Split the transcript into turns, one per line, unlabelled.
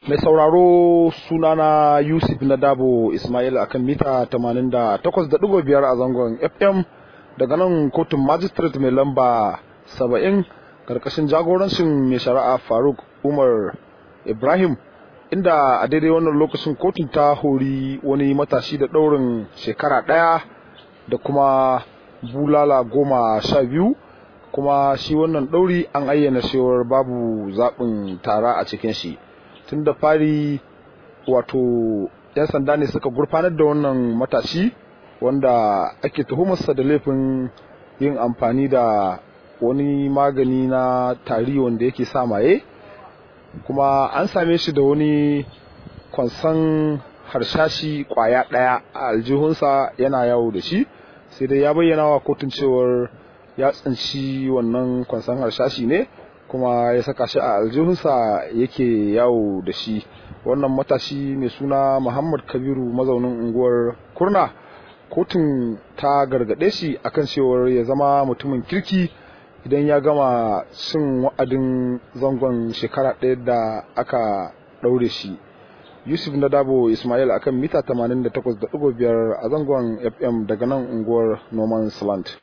Mai sauraro sunana Yusuf na Dabo Ismail akan mita 88.5 a zangon FM daga nan kotun magistrate mai lamba 70 karkashin jagorancin mai shari'a Faruk Umar Ibrahim inda a daidai wannan lokacin kotun ta hori wani matashi da ɗaurin shekara ɗaya da kuma bulala goma sha biyu kuma shi wannan ɗauri an ayyana cewar babu zaɓin tara a cikin shi tun da fari wato 'yan sanda ne suka gurfanar da wannan matashi wanda ake tuhumarsa da laifin yin amfani da wani magani na tari wanda yake sa maye kuma an same shi da wani kwansan harshashi kwaya ɗaya a aljihunsa yana yawo da shi sai dai ya bayyana wa kotun cewar ya tsinci wannan kwansan harshashi ne kuma ya saka shi a aljihunsa yake yawo da shi wannan matashi mai suna muhammad kabiru mazaunin unguwar kurna kotun ta gargaɗe shi akan cewar ya zama mutumin kirki idan ya gama cin wa'adin zangon shekara ɗaya da aka ɗaure shi yusuf na dabo ismail akan mita 88.5 a zangon fm daga nan unguwar noman land